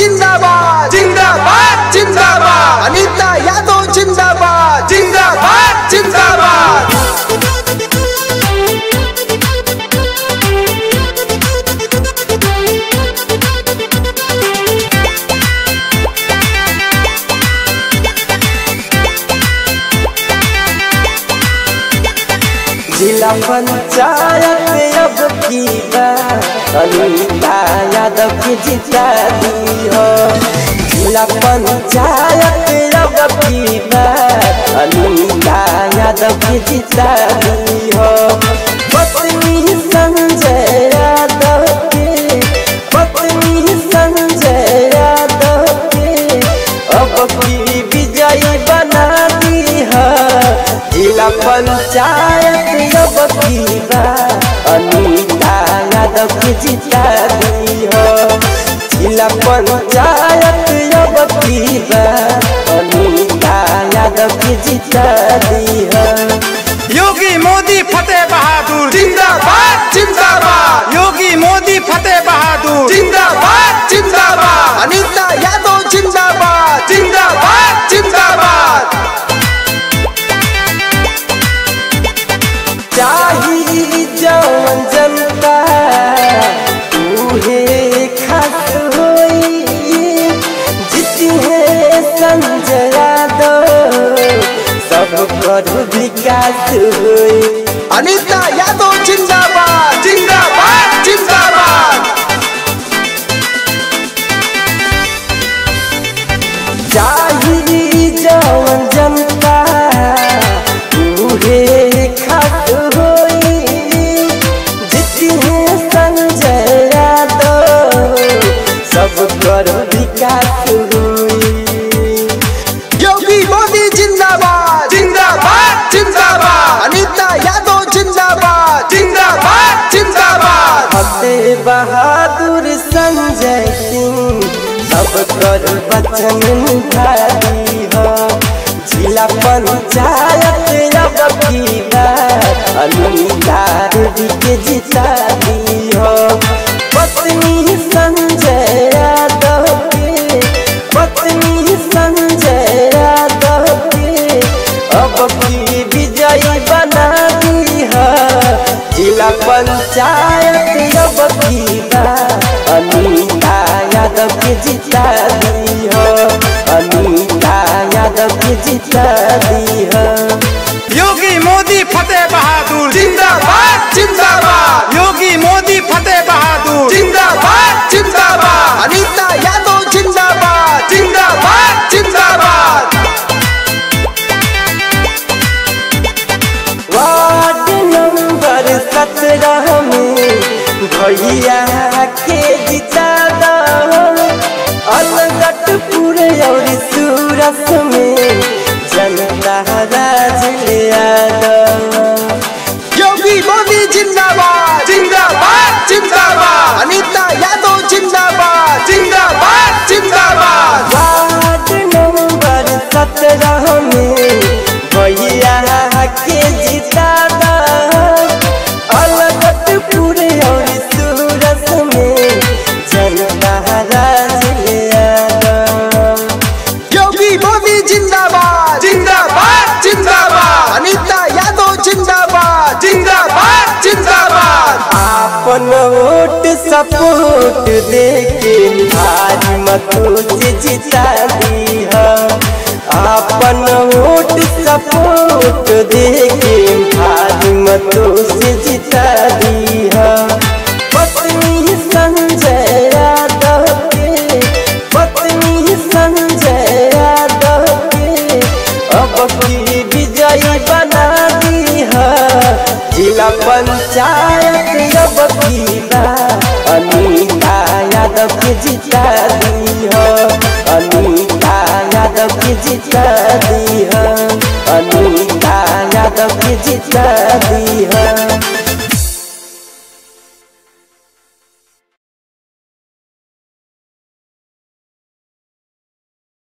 जिंदाबाद जिंदाबाद जिंदाबाद अनीता यादव जिंदाबाद जिंदाबाद जिंदाबाद जिला पंचायत अब की बात अनीता यादव की जिता दी हो जिला पंचायत अब की बात अनीता यादव की जिता दी हो पत्नी संजय यादव के पत्नी संजय यादव के अब की विजयी बना दी है जिला पंचायत अब की बात अनीता यादव की जिता दी हो जिला पंचायत अब की बात अनीता यादव की जिता दी हो योगी मोदी फतेह बहादुर जिंदाबाद जिंदाबाद योगी मोदी फतेह बहादुर जिंदाबाद जिंदाबाद अनीता यादव जिंदाबाद जिंदाबाद जिंदाबाद चाही जवन जनता उहे खास होई जीती है संजय यादव सब कर विकास होई अनीता यादव जिंदाबाद जिंदाबाद जिंदाबाद चाही जवन जनता उहे खास होई जीती है संजय यादव सब कर विकास होई योगी मोदी जिंदाबाद जिंदाबाद जिंदाबाद अनीता यादव जिंदाबाद जिंदाबाद जिंदाबाद फतेह बहादुर संजय सिंह सब कर वचन निभाई हो जिला पंचायत अब की बात अनीता देवी के जिता दी हो पत्नी संजय यादव के पत्नी संजय यादव के अब की विजयी बना दी है जिला पंचायत अब की बात अनीता यादव के जिता दी हो अनीता यादव के जिता दी हो योगी मोदी फतेह बहादुर जिंदाबाद जिंदाबाद योगी मोदी फतेह बहादुर जिंदाबाद जिंदाबाद अनीता यादव जिंदाबाद जिंदाबाद जिंदाबाद वार्ड नंबर सत्रह में भैया के जिता दो अलगटपुर और सूरत में जनता राज ले दो योगी मोदी जिंदाबाद जिंदाबाद जिंदाबाद अनीता यादव जिंदाबाद जिंदाबाद जिंदाबाद वार्ड नंबर सत्रह में भैया के जिता दो अलगटपुर और सूरत में जनता राज ले दो योगी मोदी जिंदाबाद जिंदाबाद जिंदाबाद अनीता यादव जिंदाबाद जिंदाबाद जिंदाबाद आपन वोट सपोर्ट देके भारी मतों से जिता दी है आपन वोट सपोर्ट देके भारी मतों से जिता दी है पत्नी संजय यादव के पत्नी संजय यादव के अब की विजयी बना दी है जिला पंचायत अब की बात अनीता यादव के जिता दी हो अनीता यादव के जिता दी हो अनीता यादव के जिता दी हो